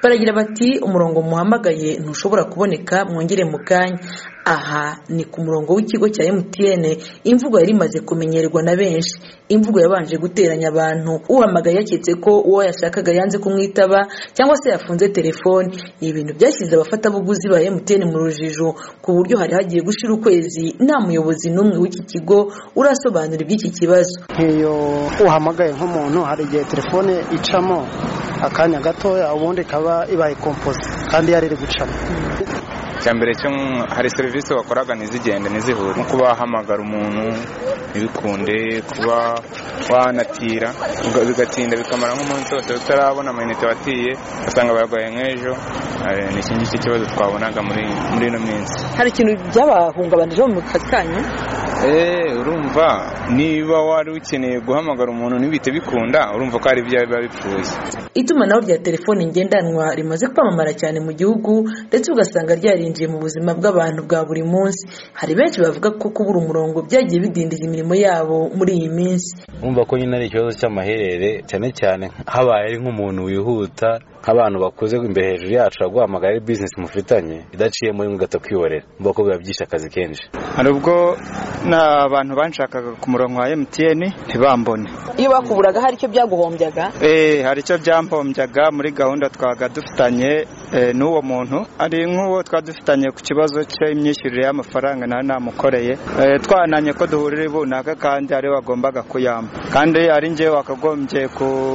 baragira bati umurongo muhamagaye ntushobora kuboneka mwongere mukanya aha ni ku murongo w'ikigo cya emutiyene imvugo yari imaze kumenyerwa na benshi imvugo yabanje guteranya abantu uhamagaye yaketse ko uwo yashakaga yanze kumwitaba cyangwa se yafunze telefone ni ibintu byashyize abafatabuguzi ba emutiyene mu rujijo ku buryo hari hagiye gushira ukwezi nta muyobozi n'umwe w'iki kigo urasobanura iby'iki kibazo nk'iyo uhamagaye nk'umuntu hari igihe telefone icamo akanya gatoya ubundi ikaba ibaye kompoze kandi yari iri gucamo mbere cyo hari serivisi wakoraga ntizigende ntizihure nko kuba wahamagara umuntu ntibikunde kuba wanatira bigatinda bikamara nk'umunsi wose utarabona amayinite watiye ugasanga barwaye nk'ejo ni iki ngiki kibazo twabonaga muri ino minsi hari ikintu byabahungabanije mu kanyu eee urumva niba wari ukeneye guhamagara umuntu ntibite bikunda urumva ko hari ibyo biba bipfuye itumanaho rya telefone ngendanwa rimaze kwamamara cyane mu gihugu ndetse ugasanga ryarinjiye mu buzima bw'abantu bwa buri munsi hari benshi bavuga ko kubura umurongo byagiye bidindiza imirimo yabo muri iyi minsi wumva ko nyine ari ikibazo cy'amaherere cyane cyane habaye ari nk'umuntu wihuta nk'abantu bakuze imbere hejuru yacu baguhamagara ari bizinesi mufitanye idaciyemo rimwe ugahita kwihorera mvuga ko biba byinshi akazi kenshi hari ubwo n'abantu banshakaga ku murongo wa emutiyeni ntibambone iyo bakuburaga hari icyo byaguhombyaga eee hari icyo byampombyaga muri gahunda twabaga dufitanye n'uwo muntu ari nk'uwo twari dufitanye ku kibazo cy'imyishyurire y'amafaranga nawe namukoreye twananye ko duhurira runaka kandi ari wagombaga kuyamba kandi ari ngewe wakagombye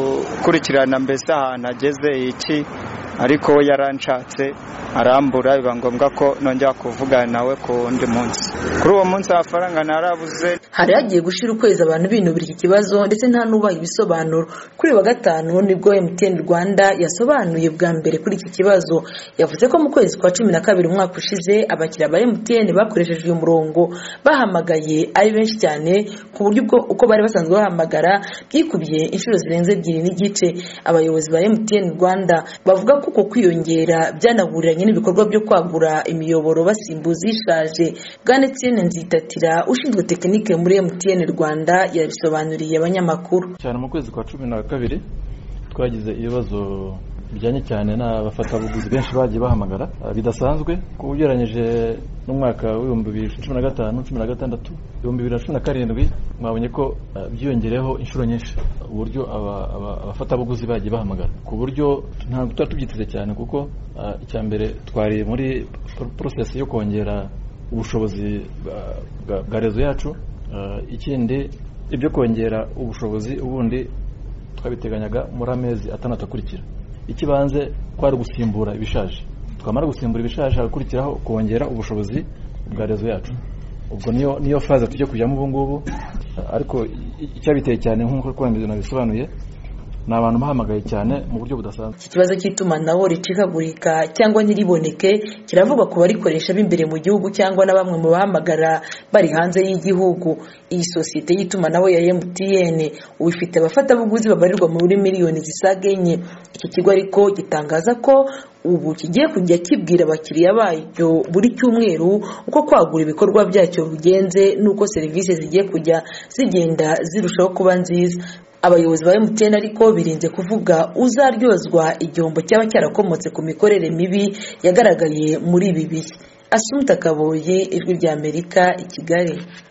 gukurikirana mbese ahantu ageze iki ariko we yaranshatse arambura biba ngombwa ko nongera kuvugana nawe ku wundi munsi kuri uwo munsi amafaranga ntarabuze hari hagiye gushira ukwezi abantu binubira iki kibazo ndetse nta n'ubaha ibisobanuro kuri wa gatanu nibwo MTN Rwanda yasobanuye bwa mbere kuri iki kibazo yavuze ko mu kwezi kwa cumi na kabiri umwaka ushize abakiriya ba MTN bakoresheje uyu murongo bahamagaye ari benshi cyane ku buryo ubwo uko bari basanzwe bahamagara byikubiye inshuro zirenze ebyiri n'igice abayobozi ba MTN Rwanda bavuga ko uko kwiyongera byanahuriranye n'ibikorwa byo kwagura imiyoboro basimbuza ishaje bwanetsene nzitatira ushinzwe tekinike muri emutiyeni rwanda yabisobanuriye abanyamakuru cyane mu kwezi kwa cumi na kabiri twagize ibibazo bijyanye cyane n'abafatabuguzi benshi bagiye bahamagara bidasanzwe ugereranyije n'umwaka w'ibihumbi bibiri na cumi na gatanu cumi na gatandatu ibihumbi bibiri na cumi na karindwi mwabonye ko byiyongereyeho inshuro nyinshi uburyo abafatabuguzi bagiye bahamagara ku buryo ntabwo tuba tubyiteze cyane kuko icya mbere twari muri porosesi yo kongera ubushobozi bwa rezo yacu ikindi ibyo kongera ubushobozi ubundi twabiteganyaga muri amezi atandatu akurikira ikibanze kwari gusimbura ibishaje twamara gusimbura ibishaje hagakurikiraho kongera ubushobozi bwa rezo yacu ubwo niyo niyo faze tujya kujyamo ubu ngubu ariko icyabiteye cyane nk'uko twameze nabisobanuye ni abantu bahamagaye cyane mu buryo budasanzwe iki kibazo cy'itumanaho ricikagurika cyangwa ntiriboneke kiravugwa ku barikoresha b'imbere mu gihugu cyangwa na bamwe mu bahamagara bari hanze y'igihugu iyi sosiyete y'itumanaho ya emutiyene ubu ifite abafatabuguzi babarirwa muri miliyoni zisaga enye iki kigo ariko gitangaza ko ubu kigiye kujya kibwira abakiriya bacyo buri cyumweru uko kwagura ibikorwa byacyo bigenze n'uko serivisi zigiye kujya zigenda zirushaho kuba nziza abayobozi ba emutiyeni ariko birinze kuvuga uzaryozwa igihombo cyaba cyarakomotse ku mikorere mibi yagaragaye muri ibi bihe asumuta kaboye ijwi ry'amerika i kigali